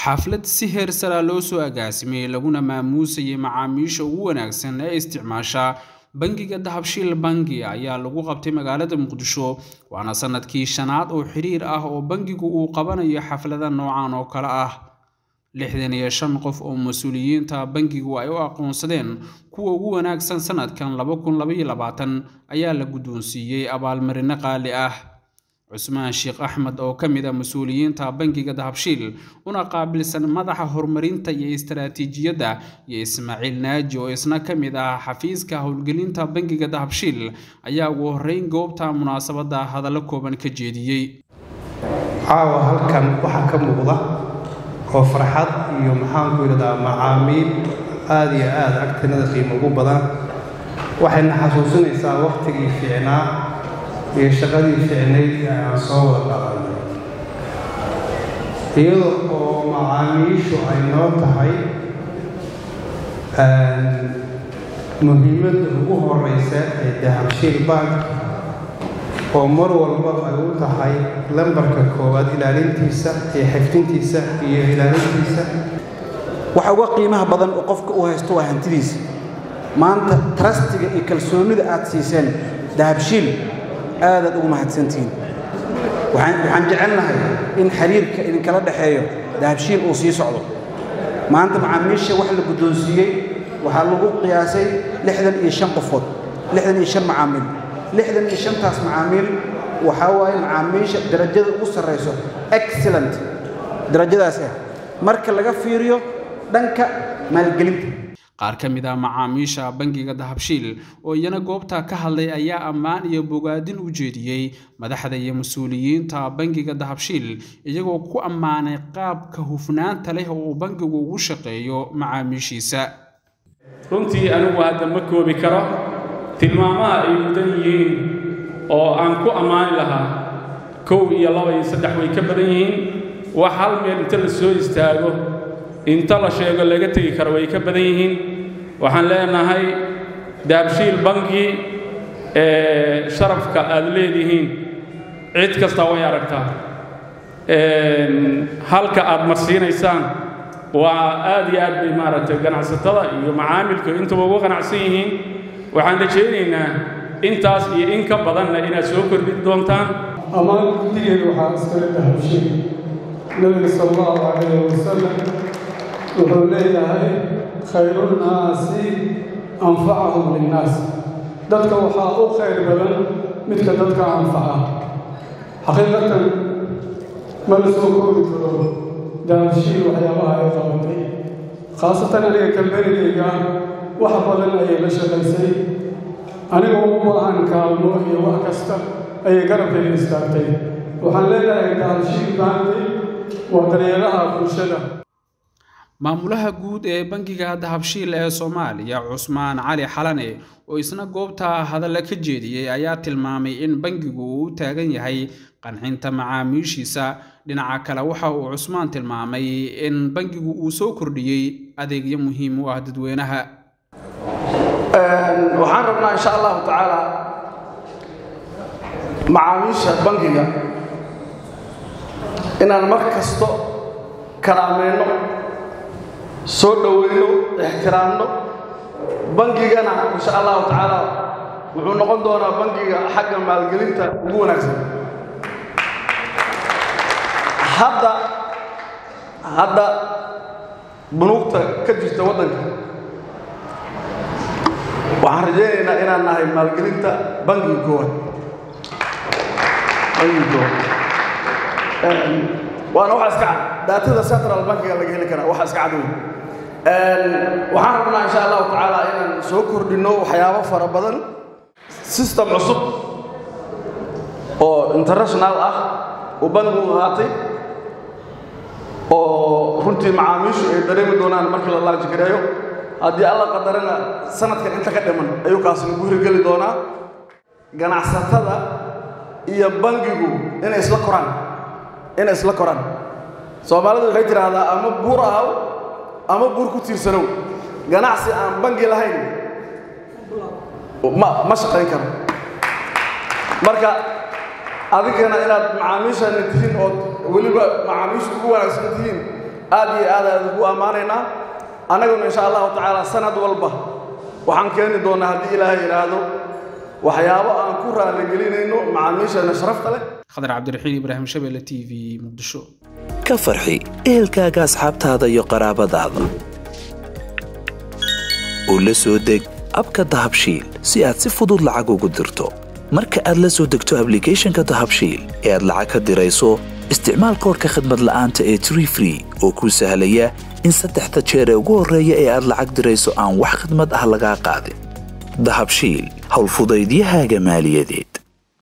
xaflad si heer sara loo soo agaasimay laguna maamuusayay macaamiisha ugu wanaagsan ee isticmaasha bangiga dahabshiil bangi ayaa lagu qabtay magaalada muqdisho waana sanadkii shanaad oo xiriir ah oo bangigu uu qabanayo xaflada noocan oo kale ah lixdan iyo shan qof oo mas-uuliyiinta bangigu ay u aqoonsadeen kuwa ugu wanaagsan sanadkan laba kun labaiyo labaatan ayaa la guddoonsiiyey abaalmarino qaali ah cusmaan sheekh axmed oo ka mid a mas-uuliyiinta bangiga dahabshiil una qaabilsan madaxa horumarinta iyo istaraatiijiyadda iyo ismaaciil naaji oo isna ka mid ah xafiiska howlgelinta bangiga dahabshiil ayaa ugu horreyn goobta munaasabadda hadallo kooban ka jeediyey caawa halkan waxaa ka muuqda oo farxad iyo maxaanku yidhahdaa macaamiil aada iyo aada agtinada qiimo ugu badan waxayna xasuusinaysaa wakhtigii fiicnaa iyo shaqadii fiicnayd ee aan soo wada dhaqannay iyada oo macaamiishu ay noo tahay muhiimadda ugu horeysa ee dahabshiil bank oo mar walba ay u tahay lambarka koowaad ilaalintiisa iyo xifdintiisa iyo ilaalintiisa waxa uga qiimaha badan oo qofka u haysto waa hantidiisa maanta trastiga iyo kalsoonnida aad siiseen dahabshiil aadaad ugu mahadsantihiin waxaan jecelnahay in xiriirka idinkala dhexeeyo dahabshiil uu sii socdo maanta macaamiisha wax la guddoonsiiyey waxaa lagu qiyaasay lixdan iyo shan qofood lixdan iyo shan macaamiil lixdan iyo shantaas macaamiil waxaa waaye macaamiisha darajada ugu sarrayso excellent darajadaas ah marka laga fiiriyo dhanka maalgelinta qaar ka mid ah macaamiisha bangiga dahabshiil oo iyana goobta ka hadlay ayaa ammaan iyo bogaadin u jeediyey madaxda iyo mas-uuliyiinta bangiga dahabshiil iyagoo ku ammaanay qaabka hufnaanta leh oo uu bangigu ugu shaqeeyo macaamiishiisa runtii anigu hadda ma koobi karo tilmaamaha ay mudan yihiin oo aan ku ammaani lahaa kow iyo laba iyo saddex way ka badan yihiin wax hal meel inta la soo istaago inta la sheego laga tegi karo way ka badan yihiin waxaan leenahay dahabshiil bangi ee sharafka aad leedihiin cid kasta way aragtaa halka aad marsiinaysaan waa aad iyo aad bay maaragtay ganacsatada iyo macaamilku intaba ugu qanacsan yihiin waxaan rajaynaynaa intaas iyo in ka badanna inaad soo kordhin doontaan ammaan guddigeeda waxaa iskale dahabshiil nebiga sal allahu calayh wasalam wuxuu leeyahay khayrunnaasi anfacahum linnaas dadka waxaa u khayr badan midka dadka anfaca xaqiiqatan ma la soo koobi karo dahabshiil waxyaabaha ay qabatay khaasatan aniga kambanigayga wax badan ayay la shaqaysay aniga ugu baahan kaalmo iyo wax kasta ayay garabkayga istaagtay waxaan leeyahay dahabshiil baanki waa daryeelaha bulshada maamulaha guud ee bangiga dahabshiil ee soomaaliya cusmaan cali xalane oo isna goobta hadalla ka jeediyey ayaa tilmaamay in bangigu uu u taagan yahay qanxinta macaamiishiisa dhinaca kale waxa uu cusmaan tilmaamay in bangigu uu soo kordhiyey adeegyo muhiim u ah dadweynaha waxaan rabnaa insha allahu tacaala macaamiisha bangiga inaan mar kasto karaameyno soo dhoweyno ixtiraamno bangigana insha allahu tacaala wuxuu noqon doonaa bangiga xagga maalgelinta ugu wanaagsan hadda hadda bunuugta ka jirta waddanka waxaan rajaynaynaa inaan nahay maalgelinta bangiga koowaad bangiga koowaad waana waxa iska cad daatada central bankiga laga heli karaa waxa iska cad wey waxaan rabnaa insha allahu tacaala inaan soo kordhinno waxyaabo fara badan system cusub oo international ah uu bankigu qaatay oo runtii macaamiishu ay dareemi doonaan markii la laanji gareeyo haddii alla qadarana sanadkan inta ka dhiman ayuu kaasna ku hirgeli doonaa ganacsatada iyo bangigu inay isla koraan inay isla koraan soomaalidu waxay tidhaahdaa ama buur ahaw ama buur ku tiirsanow ganacsi aan bangi lahayn ma ma shaqayn karo marka adigana inaad macaamiishana tihiin ood weliba macaamiisha ugu wanaagsan tihiin aad iyo aad aad ugu ammaanaynaa annaguna insha allahu tacaala sanad walba waxaan keeni doonnaa haddii ilaahay yidhaahdo waxyaabo aan ku raaligelinayno macaamiisheenna sharafta leh khadar cabdiraxiin ibraahim shabeelle t v muqdisho ka farxi ehelkaaga asxaabtaada iyo qaraabadaada oo la soo deg abka dahabshiil si aad si fudud lacag ugu dirto marka aad la soo degto ablicathonka dahabshiil ee aad lacag ka dirayso isticmaal koorka khadmad la'aanta ee tree free oo kuu sahlaya in saddexda jeer ee ugu horreeya ee aad lacag dirayso aan wax khidmad ah lagaa qaadin dahabshiil howlfudaydiyahaaga maaliyadeed